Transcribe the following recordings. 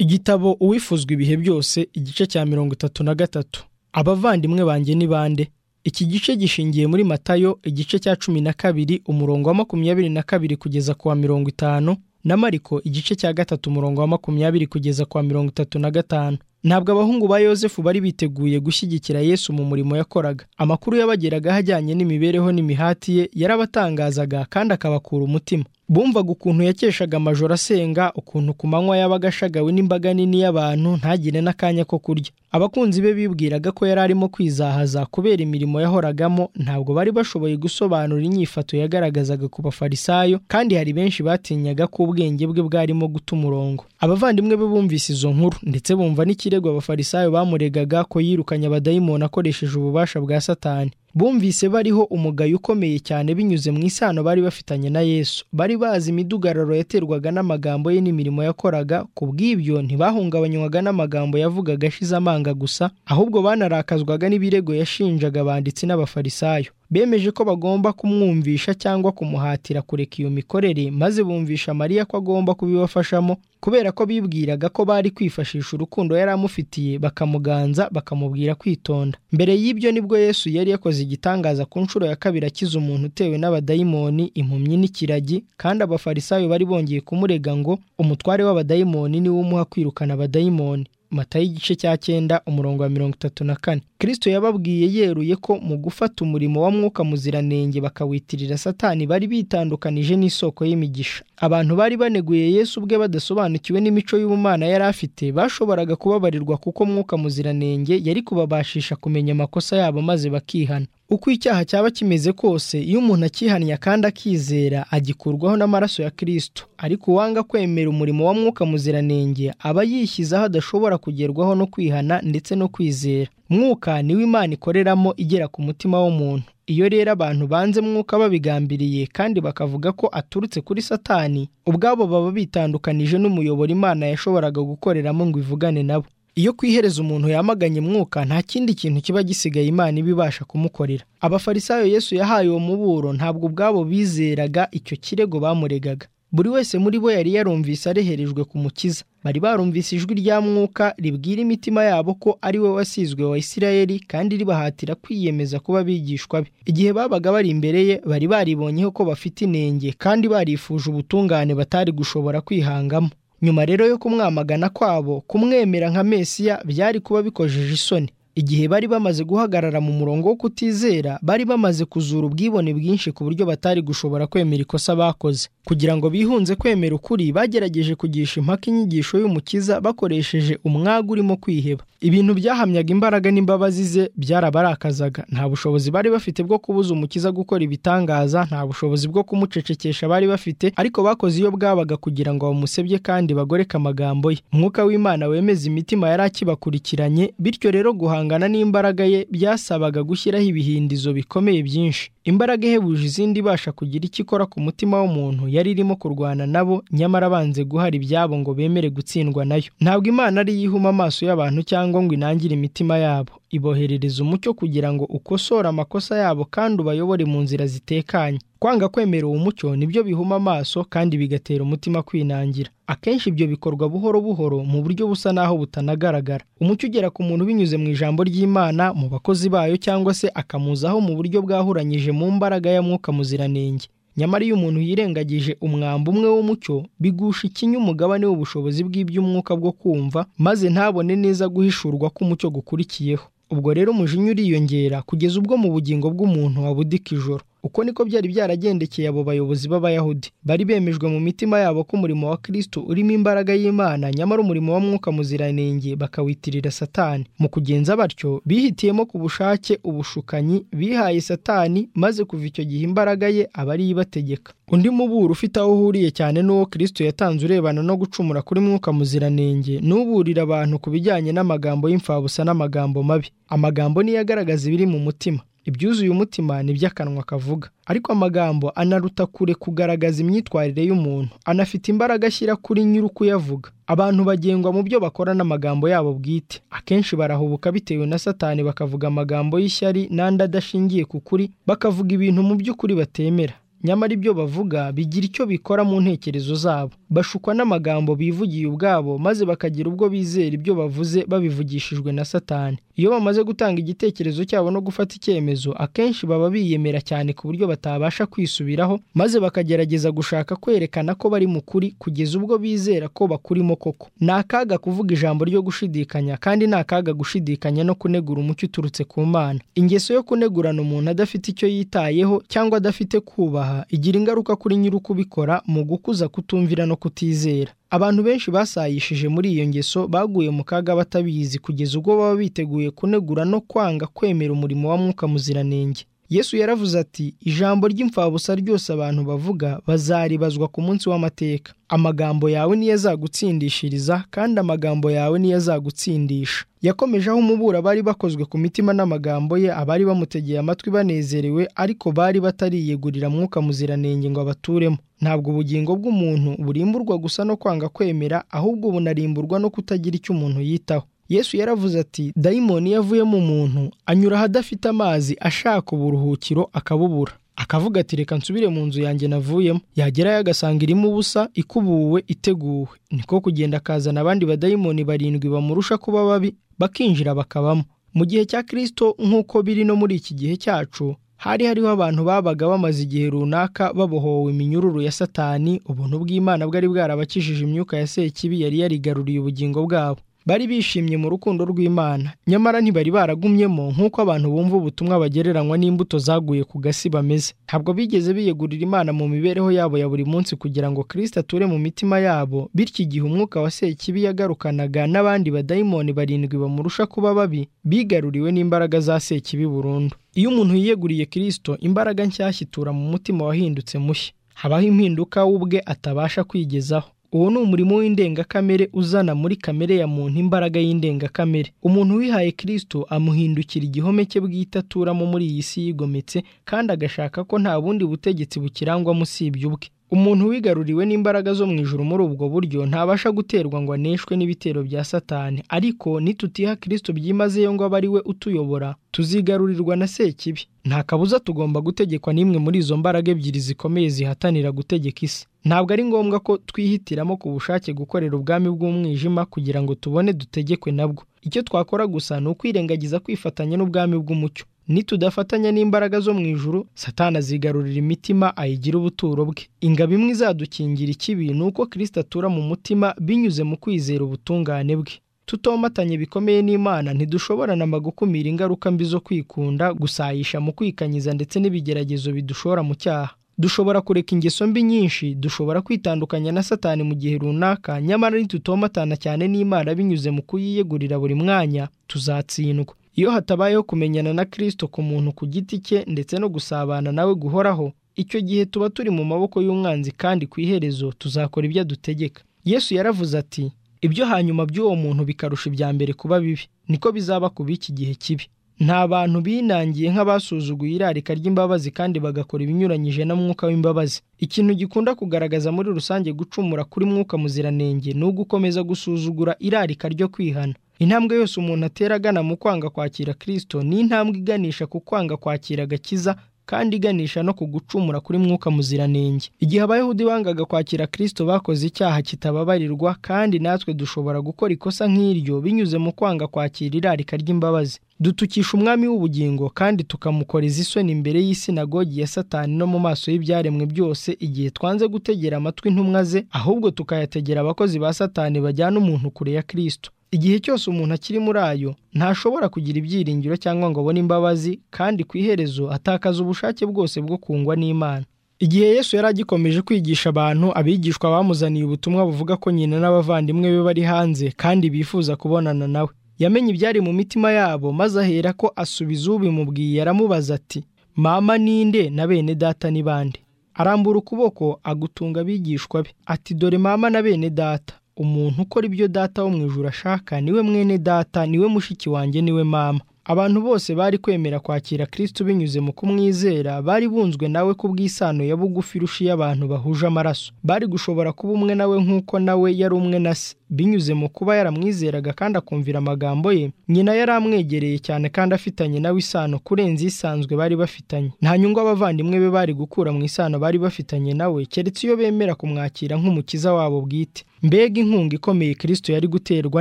igitabo uwifuzwa ibihe byose igice cya mirongo itatu na gatatu abavandimwe banjye ni bande iki gice gishingiye muri matayo igice cya cumi na kabiri umurongo wa makumyabiri na kabiri kugeza ku wa mirongo itanu na mariko igice cya gatatu umurongo wa makumyabiri kugeza ku wa mirongo itatu na gatanu ntabwo abahungu ba yosefu bari biteguye gushyigikira yesu mu murimo yakoraga amakuru yabageragaho ajyanye n'imibereho n'imihati ye yarabatangazaga kandi akabakura umutima bumvaga ukuntu yakeshaga amajoro asenga ukuntu ku manywa yabaga ashagawe n'imbaga nini y'abantu ntagire n'akanya ko kurya abakunzi be bibwiraga ko yari arimo kwizahaza kubera imirimo yahoragamo ntabwo bari bashoboye gusobanura inyifato yagaragazaga ku bafarisayo kandi hari benshi batinyaga ko ubwenge bwe bwarimo guta umurongo abavandimwe be bumvise izo nkuru ndetse bumva n'ikirego abafarisayo bamuregaga ko yirukanye abadayimoni akoresheje ububasha bwa satani bumvise bariho umugayo ukomeye cyane binyuze mu isano bari bafitanye na yesu bari bazi imidugararo yaterwaga n'amagambo ye n'imirimo yakoraga ku bw'ibyo ntibahungabanywaga n'amagambo yavugaga ashize amanga gusa ahubwo banarakazwaga n'ibirego yashinjaga abanditsi n'abafarisayo bemeje ko bagomba kumwumvisha cyangwa kumuhatira kureka iyo mikorere maze bumvisha mariya ko agomba kubibafashamo kubera ko bibwiraga ko bari kwifashisha urukundo yari amufitiye bakamuganza bakamubwira kwitonda mbere y'ibyo nibwo yesu yari yakoze igitangaza ku nshuro ya kabiri akiza umuntu utewe n'abadayimoni impumyi n'ikiragi kandi abafarisayo bari bongeye kumurega ngo umutware w'abadayimoni niwe umuha kwirukana abadayimoni matayo igice cya cyenda umurongo wa mirongo itatu na kane kirisito yababwiye yeruye ko mu gufata umurimo wa mwuka muziranenge bakawitirira satani bari bitandukanije n'isoko y'imigisha abantu bari baneguye yesu ubwe badasobanukiwe n'imico y'ubumana yari afite bashoboraga kubabarirwa kuko mwuka muziranenge yari kubabashisha kumenya amakosa yabo maze bakihana uko icyaha cyaba kimeze kose iyo umuntu akihannye kandi akizera agikurwaho n'amaraso ya kirisito ariko uwanga kwemera umurimo wa mwuka muziranenge aba yishyizeho adashobora kugerwaho no kwihana ndetse no kwizera mwuka niwo imana ikoreramo igera ku mutima w'umuntu iyo rero abantu banze mwuka babigambiriye kandi bakavuga ko aturutse kuri satani ubwabo baba bitandukanije n'umuyoboro imana yashoboraga gukoreramo ngo ivugane nabo iyo ku iherezo umuntu yamaganye mwuka nta kindi kintu kiba gisigaye imana iba ibasha kumukorera abafarisayo yesu yahaye uwo muburo ntabwo ubwabo bizeraga icyo kirego bamuregaga buri wese muri bo yari yarumvise areherejwe ku mukiza bari barumvise ijwi rya mwuka ribwira imitima yabo ko ari we wasizwe wa isirayeli kandi ribahatira kwiyemeza kuba abigishwa be igihe babaga bari imbere ye bari baribonyeho ko bafite inenge kandi barifuje ubutungane batari gushobora kwihangamo nyuma rero yo kumwamagana kwabo kumwemera nka mesiya byari kuba bikojeje isoni igihe bari bamaze guhagarara mu murongo wo kutizera bari bamaze kuzura ubwibone bwinshi ku buryo batari gushobora kwemera ikosa bakoze kugira ngo bihunze kwemera ukuri bagerageje kugisha impaka inyigisho y'umukiza bakoresheje umwaga urimo kwiheba ibintu byahamyaga imbaraga n'imbabazi ze byarabarakazaga nta bushobozi bari bafite bwo kubuza umukiza gukora ibitangaza nta bushobozi bwo kumucecekesha bari bafite ariko bakoze iyo bwabaga kugira ngo bamusebye kandi bagoreke amagambo ye umwuka w'imana wemeza imitima yari akibakurikiranye bityo rero guhangana n'imbaraga ye byasabaga gushyiraho ibihindizo bikomeye byinshi imbaraga ihebuje izindi ibasha kugira icyo ikora ku mutima w'umuntu yari irimo kurwana nabo nyamara abanze guhara ibyabo ngo bemere gutsindwa nayo ntabwo imana ari yihuma amaso y'abantu cyangwa ngo inangire imitima yabo iboherereza umucyo kugira ngo ukosore amakosa yabo kandi ubayobore mu nzira zitekanye kwanga kwemera uwo mucyo nibyo bihuma amaso kandi bigatera umutima kwinangira akenshi ibyo bikorwa buhoro buhoro mu buryo busa n'aho butanagaragara umucyo ugera ku muntu binyuze mu ijambo ry'imana mu bakozi bayo cyangwa se akamuzaho mu buryo bwahuranyije mu mbaraga ya mwuka muziranenge nyamara iyo umuntu yirengagije umwambi umwe w'umucyo bigusha ikinya umugabane w'ubushobozi bw'iby'umwuka bwo kumva maze ntabone neza guhishurwa k'umucyo gukurikiyeho ubwo rero umujinya uriyongera kugeza ubwo mu bugingo bw'umuntu wabudika ijoro uko niko byari byaragendekeye abo bayobozi b'abayahudi bari bemejwe mu mitima yabo ko umurimo wa kristo urimo imbaraga y'imana nyamara umurimo wa mwuka muziranenge bakawitirira satani mu kugenza batyo bihitiyemo ku bushake ubushukanyi bihaye satani maze kuva icyo gihe imbaraga ye aba ariyo ibategeka undi muburo ufite aho uhuriye cyane n'uwo kristo yatanze urebana no gucumura kuri mwuka muziranenge n'uburira abantu ku bijyanye n'amagambo y'imfabusa n'amagambo mabi amagambo niyo agaragaza ibiri mu mutima ibyuzuye umutima ni iby'akanwa kavuga ariko amagambo anaruta kure kugaragaza imyitwarire y'umuntu anafite imbaraga ashyira kuri nyiri ukuyavuga abantu bagengwa mu byo bakora n'amagambo yabo bwite akenshi barahubuka bitewe na satani bakavuga amagambo y'ishyari n'andi adashingiye ku kuri bakavuga ibintu mu by'ukuri batemera nyamara ibyo bavuga bigira icyo bikora mu ntekerezo zabo bashukwa n'amagambo bivugiye ubwabo maze bakagira ubwo bizera ibyo bavuze babivugishijwe na satani iyo bamaze gutanga igitekerezo cyabo no gufata icyemezo akenshi baba biyemera cyane ku buryo batabasha kwisubiraho maze bakagerageza gushaka kwerekana ko bari mu kuri kugeza ubwo bizera ko bakurimo koko ni akaga kuvuga ijambo ryo gushidikanya kandi ni akaga gushidikanya no kunegura umucyo uturutse ku mana ingeso yo kunegurana umuntu adafite icyo yitayeho cyangwa adafite kubaha igira ingaruka kuri nyiri ukubikora mu gukuza kutumvira no kutizera abantu benshi basayishije muri iyo ngeso baguye mu kaga batabizi kugeza ubwo baba biteguye kunegura no kwanga kwemera umurimo wa mwuka muziranenge yesu yaravuze ati ijambo ry'imfabusa ryose abantu bavuga bazaribazwa ku munsi w'amateka amagambo yawe niyo azagutsindishiriza kandi amagambo yawe niyo azagutsindisha yakomeje aho umubura bari bakozwe ku mitima n'amagambo ye abari bamutegeye amatwi banezerewe ariko bari batariyegurira mwuka muziranenge ngo abaturemo ntabwo ubugingo bw'umuntu burimburwa gusa no kwanga kwemera ahubwo bunarimburwa no kutagira icyo umuntu yitaho yesu yaravuze ati dayimoni iyo avuye mu muntu anyura ahadafite amazi ashaka uburuhukiro akabubura akavuga ati reka nsubire mu nzu yanjye navuyemo yagerayo agasanga irimo ubusa ikubuwe iteguwe niko kugenda akazana abandi badayimoni barindwi bamurusha kuba babi bakinjira bakabamo mu gihe cya kirisito nk'uko biri no muri iki gihe cyacu hari hariho abantu babaga bamaze igihe runaka babohowe iminyururu ya satani ubuntu bw'imana bwari bwarabakijije imyuka ya sekibi yari yarigaruriye ubugingo bwabo bari bishimye mu rukundo rw'imana nyamara ntibari baragumyemo nk'uko abantu bumva ubutumwa bagereranywa n'imbuto zaguye ku gasi bameze ntabwo bigeze biyegurira imana mu mibereho yabo ya buri munsi kugira ngo kirisita ature mu mitima yabo bityo igihe umwuka wa sekibi yagarukanaga n'abandi badayimoni barindwi bamurusha kuba babi bigaruriwe n'imbaraga za sekibi burundu iyo umuntu yiyeguriye kirisito imbaraga nshyashya itura mu mutima wahindutse mushya habaho impinduka we ubwe atabasha kwigezaho uwo ni umurimo w'indengakamere uzana muri kamere ya muntu imbaraga y'indengakamere umuntu wihaye kirisito amuhindukira igihome cye bwite aturamo muri iyi si yigometse kandi agashaka ko nta bundi butegetsi bukirangwamo usibye ubwe umuntu wigaruriwe n'imbaraga zo mu ijuru muri ubwo buryo ntabasha guterwa ngo aneshwe n'ibitero bya satani ariko nitutiha kirisito byimazeyo ngo abe ari we utuyobora tuzigarurirwa na sekibi nta kabuza tugomba gutegekwa n'imwe muri izo mbaraga ebyiri zikomeye zihatanira gutegeka isi ntabwo ari ngombwa ko twihitiramo ku bushake gukorera ubwami bw'umwijima kugira ngo tubone dutegekwe nabwo icyo twakora gusa ni ukwirengagiza kwifatanya n'ubwami bw'umucyo nitudafatanya n'imbaraga zo mu ijuru satana azigarurira imitima ayigira ubuturo bwe ingabo imwe izadukingira ikibi ni uko kirisita atura mu mutima binyuze mu kwizera ubutungane bwe tutomatanye bikomeye n'imana ntidushobora namba gukumira ingaruka mbi zo kwikunda gusayisha mu kwikanyiza ndetse n'ibigeragezo bidushora mu cyaha dushobora kureka ingeso mbi nyinshi dushobora kwitandukanya na satani mu gihe runaka nyamara nitutomatana cyane n'imana binyuze mu kuyiyegurira buri mwanya tuzatsindwa iyo hatabayeho kumenyana na kirisito ku muntu ku giti cye ndetse no gusabana nawe guhoraho icyo gihe tuba turi mu maboko y'umwanzi kandi ku iherezo tuzakora ibyo adutegeka yesu yaravuze ati ibyo hanyuma by'uwo muntu bikarusha ibya mbere kuba bibi niko bizaba ku b'iki gihe kibi nta bantu binangiye nk'abasuzuguye irarika ry'imbabazi kandi bagakora ibinyuranyije na mwuka w'imbabazi ikintu gikunda kugaragaza muri rusange gucumura kuri mwuka muziranenge ni ugukomeza gusuzugura irarika ryo kwihana intambwe yose umuntu atera agana mu kwanga kwakira kirisito ni intambwe iganisha ku kwanga kwakira agakiza kandi iganisha no ku gucumura kuri mwuka muziranenge igihe abayahudi bangaga kwakira kirisito bakoze icyaha kitababarirwa kandi natwe dushobora gukora ikosa nk'iryo binyuze mu kwanga kwakira irarika ry'imbabazi dutukisha umwami w'ubugingo kandi tukamukoreza isoni imbere y'isinagogi ya satani no mu maso y'ibyaremwe byose igihe twanze gutegera amatwi intumwa ze ahubwo tukayategera abakozi ba satani bajyana umuntu kure ya kirisito igihe cyose umuntu akiri muri ayo ntashobora kugira ibyiringiro cyangwa ngo abone imbabazi kandi ku iherezo atakaza ubushake bwose bwo kungwa n'imana igihe yesu yari agikomeje kwigisha abantu abigishwa bamuzaniye ubutumwa buvuga ko nyina n'abavandimwe be bari hanze kandi bifuza kubonana nawe yamenye ibyari mu mitima yabo maze ahera ko asubiza ubimubwiye aramubaza ati mama ninde na bene data ni bande arambura ukuboko agutunga abigishwa be ati dore mama na bene data umuntu ukora ibyo data wo mu ijoro ashaka niwe mwene data niwe mushiki wanjye niwe mama abantu bose bari kwemera kwakira kirisito binyuze mu kumwizera bari bunzwe nawe ku bw'isano ya bugufi irusha iy'abantu bahuje amaraso bari gushobora kuba umwe nawe nk'uko nawe yari umwe na se binyuze mu kuba yaramwizeraga kandi akumvira amagambo ye nyina yari amwegereye cyane kandi afitanye nawe isano kurenza isanzwe bari bafitanye nta nyungu abavandimwe be bari gukura mu isano bari bafitanye nawe keretse iyo bemera kumwakira nk'umukiza wabo bwite mbega inkunga ikomeye kirisito yari guterwa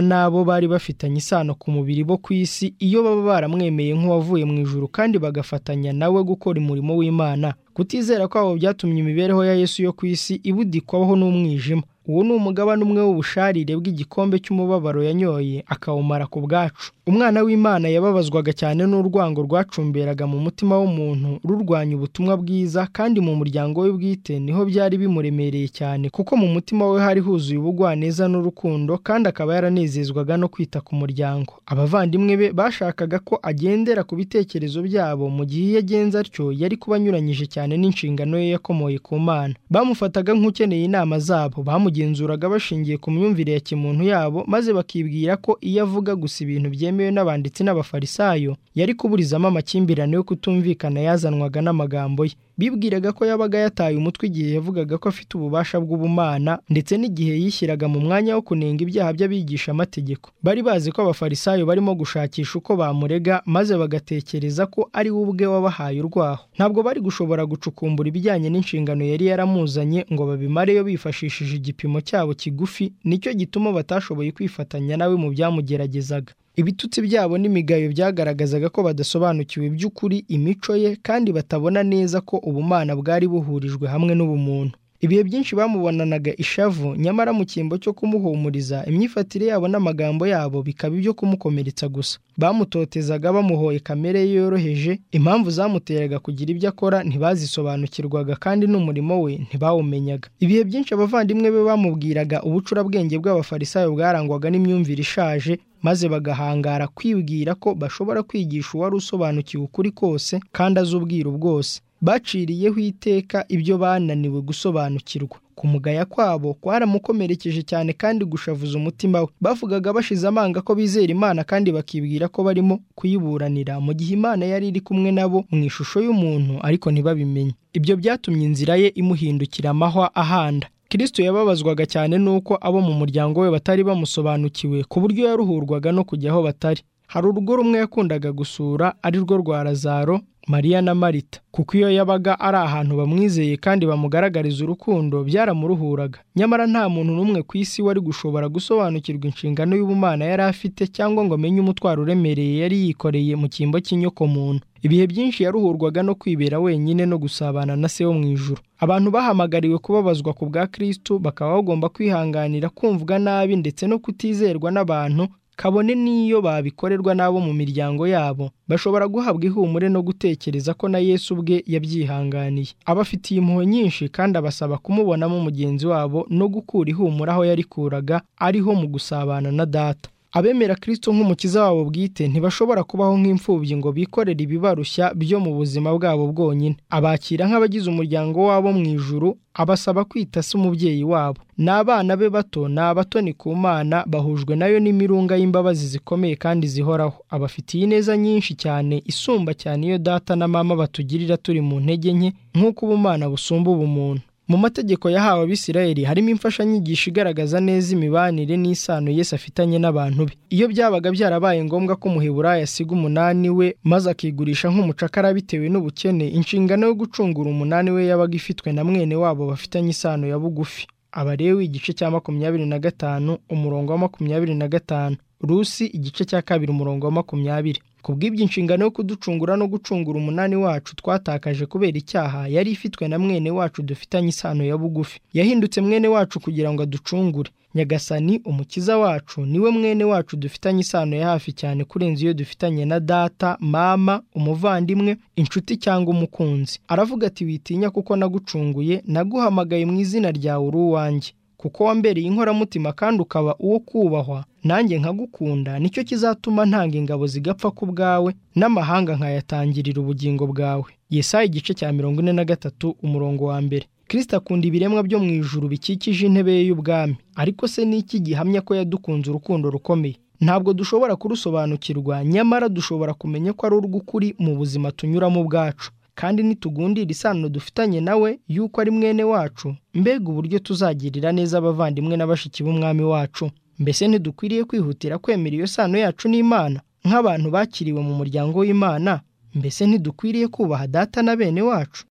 n'abo bari bafitanye isano ku mubiri bo ku isi iyo baba baramwemeye nk'uwavuye mu ijuru kandi bagafatanya nawe gukora umurimo w'imana kutizera kwabo byatumye imibereho ya yesu yo ku isi ibudikwaho n'umwijima uwo ni umugabane umwe w'ubusharire bw'igikombe cy'umubabaro yanyoye akawumara ku bwacu umwana w'imana yababazwaga cyane n'urwango rwacumberaga mu mutima w'umuntu rurwanya ubutumwa bwiza kandi mu muryango we bwite niho byari bimuremereye cyane kuko mu mutima we hari huzuye ubugwaneza n'urukundo kandi akaba yaranezezwaga no kwita ku muryango abavandimwe be bashakaga ko agendera ku bitekerezo byabo mu gihe iyo agenze atyo yari kuba anyuranyije cyane n'inshingano ye yakomoye ku mana bamufataga nk'ukeneye inama zabo bamugenzuraga bashingiye ku myumvire ya kimuntu yabo maze bakibwira ko iyo avuga gusa ibintu byemewe n'abanditsi n'abafarisayo yari kuburizamo amakimbirane yo kutumvikana yazanwaga n'amagambo ye bibwiraga ko yabaga yataye umutwe igihe yavugaga ko afite ububasha bw'ubumana ndetse n'igihe yishyiraga mu mwanya wo kunenga ibyaha by'abigisha amategeko bari bazi ko abafarisayo barimo gushakisha uko bamurega maze bagatekereza ko ari we ubwe wabahaye urwaho ntabwo bari gushobora gucukumbura ibijyanye n'inshingano yari yaramuzanye ngo babimareyo bifashishije igipimo cyabo kigufi nicyo gituma batashoboye kwifatanya nawe mu byamugeragezaga ibitutsi byabo n'imigayo byagaragazaga ko badasobanukiwe by'ukuri imico ye kandi batabona neza ko ubumana bwari buhurijwe hamwe n'ubumuntu ibihe byinshi bamubonanaga ishavu nyamara mu cyimbo cyo kumuhumuriza imyifatire yabo n'amagambo yabo bikaba ibyo kumukomeretsa gusa bamutotezaga bamuhoye kamere ye yoroheje impamvu zamuteraga kugira ibyo akora ntibazisobanukirwaga kandi n'umurimo we ntibawumenyaga ibihe byinshi abavandimwe be bamubwiraga ubucurabwenge bw'abafarisayo bwarangwaga n'imyumvire ishaje maze bagahangara kwibwira ko bashobora kwigisha uwari usobanukiwe ukuri kose kandi azi ubwiru bwose baciriyeho iteka ibyo bananiwe gusobanukirwa kumugaya kwabo kwaramukomerekeje cyane kandi gushavuza umutima we bavugaga bashize amanga ko bizera imana kandi bakibwira ko barimo kuyiburanira mu gihe imana yari iri kumwe nabo mu ishusho y'umuntu ariko ntibabimenye ibyo byatumye inzira ye imuhindukira amahwa ahanda kirisito yababazwaga cyane n'uko abo mu muryango we batari bamusobanukiwe ku buryo yaruhurwaga no kujya aho batari hari urugo rumwe yakundaga gusura ari rwo rwa lazaro mariya na marita kuko iyo yabaga ari ahantu bamwizeye kandi bamugaragariza urukundo byaramuruhuraga nyamara nta muntu n'umwe ku isi wari gushobora gusobanukirwa inshingano y'ubumana yari afite cyangwa ngo amenye umutwaro uremereye yari yikoreye mu cyimbo cy'inyokomuntu ibihe byinshi yaruhurwaga no kwibera wenyine no gusabana na se wo mu ijuru abantu bahamagariwe kubabazwa ku bwa kirisitu bakaba bagomba kwihanganira kumvwa nabi ndetse no kutizerwa n'abantu kabone n'iyo babikorerwa n'abo mu miryango yabo bashobora guhabwa ihumure no gutekereza ko na yesu ubwe yabyihanganiye abafitiye impuhwe nyinshi kandi abasaba kumubonamo mugenzi wabo no gukura ihumure aho yarikuraga ariho mu gusabana na data abemera kirisito nk'umukiza wabo bwite ntibashobora kubaho nk'imfubyi ngo bikorere ibibarushya byo mu buzima bwabo bwonyine abakira nk'abagize umuryango wabo mu ijuru abasaba kwita se umubyeyi wabo n'abana be bato ni abatoni ku mana bahujwe nayo n'imirunga y'imbabazi zikomeye kandi zihoraho abafitiye ineza nyinshi cyane isumba cyane iyo data na mama batugirira turi mu ntege nke nk'uko ubumana busumba ubumuntu mu mategeko yahawe abisirayeli harimo imfashanyigisho igaragaza neza imibanire n'isano Yesu afitanye n'abantu be iyo byabaga byarabaye ngombwa ko umuheburayo asiga umunani we maze akigurisha nk'umucakara bitewe n'ubukene inshingano yo gucungura umunani we yabaga ifitwe na mwene wabo bafitanye isano ya bugufi abarewi igice cya makumyabiri na gatanu umurongo wa makumyabiri na gatanu rusi igice cya kabiri umurongo wa makumyabiri ku bw'ibyo inshingano yo kuducungura no gucungura umunani wacu twatakaje kubera icyaha yari ifitwe na mwene wacu dufitanye isano ya bugufi yahindutse mwene wacu kugira ngo aducungure nyagasani umukiza wacu niwe mwene wacu dufitanye isano ya hafi cyane kurenza iyo dufitanye na data mama umuvandimwe inshuti cyangwa umukunzi aravuga ati witinya kuko nagucunguye naguhamagaye mu izina ryawe uri uwanjye kuko wambereye inkoramutima kandi ukaba uwo kubahwa nanjye nkagukunda nicyo kizatuma ntanga ingabo zigapfa ku bwawe n'amahanga nkayatangirira ubugingo bwawe yesaya igice cya mirongo ine na gatatu umurongo wa mbere kirisita akunda ibiremwa byo mu ijuru bikikije intebe ye y'ubwami ariko se ni iki gihamya ko yadukunze urukundo rukomeye ntabwo dushobora kurusobanukirwa nyamara dushobora kumenya ko ari urw'ukuri mu buzima tunyuramo ubwacu kandi nitugundira isano dufitanye nawe y'uko ari mwene wacu mbega uburyo tuzagirira neza abavandimwe na bashiki b'umwami wacu mbese ntidukwiriye kwihutira kwemera iyo sano yacu n'imana nk'abantu bakiriwe mu muryango w'imana mbese ntidukwiriye kubaha data na bene wacu